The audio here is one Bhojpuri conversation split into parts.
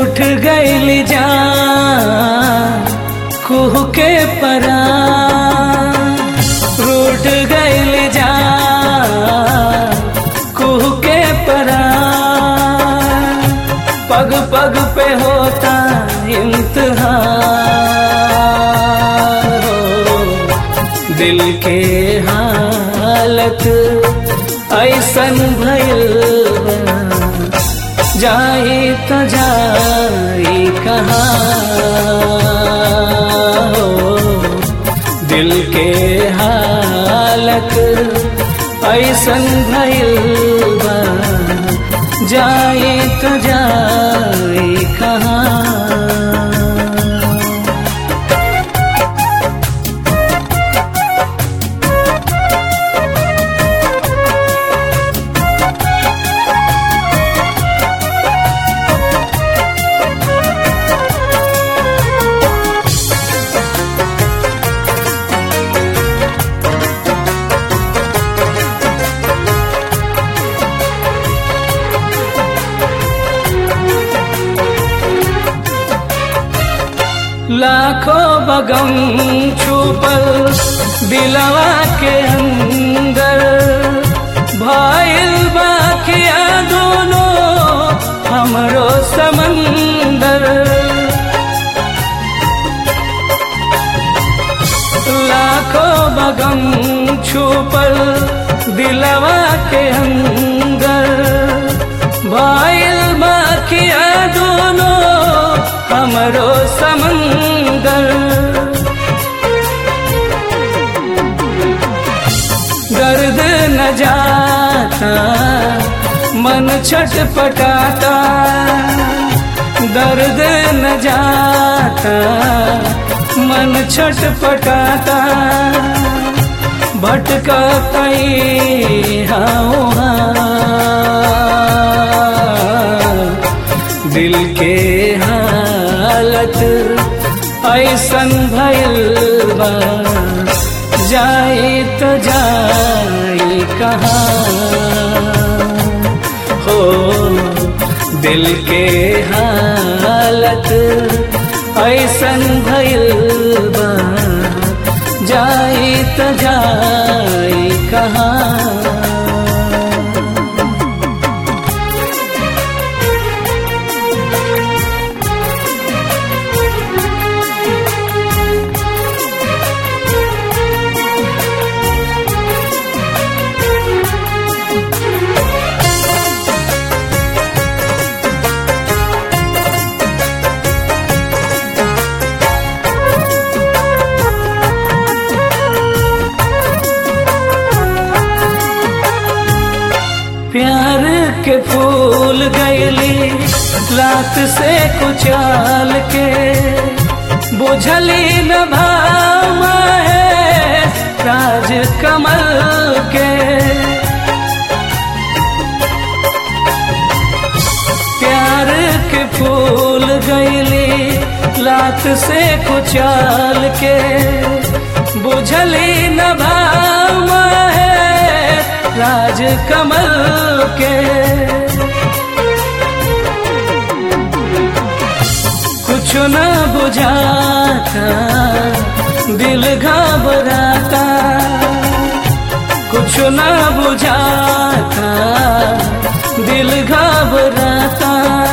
रूठ गईल जान कुह के परा रूठ गईल जान कुह के परा पग पग पे होता इम्तिहान हो दिल के हालत ऐसन भइल बा, जाई त जाई कहाँ हो दिल के हालत ऐसन भइल बा जाई त जाई कहाँ लाखों बगम छुपल दिलवा के अंदर भाईल बाकिया दोनों हमरो समंदर लाखों बगम छुपल दिलवा के अंदर भाईल बाकिया दोनों हमरो समंदर दर्द न जाता मन छटपटाता दर्द न जाता मन छटपटाता भटका कहीं हाँ दिल के हालत ऐसन भइल बा जाए तो जाए कहाँ हो दिल के हालत ऐसन भइल बा जाए तो जाए कहाँ प्यार के फूल गैली लात से कुचाल के बुझली न भाव है राज कमल के प्यार के फूल गैली लात से कुचाल के बुझली न भाव है राज कमल के कुछ न बुझाता दिल घबराता कुछ न बुझाता दिल घबराता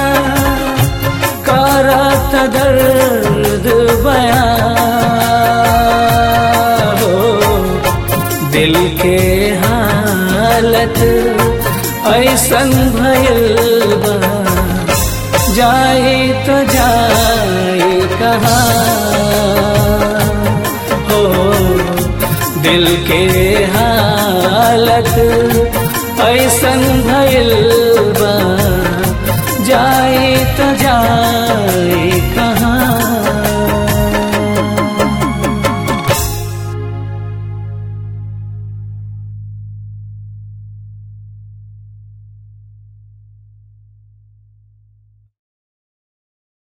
करत दर्द बया हो दिल के हालत ऐसन भइल बा जाए तो जाए कहाँ हो दिल के हालत ऐसन भइल बा जाए तो जाए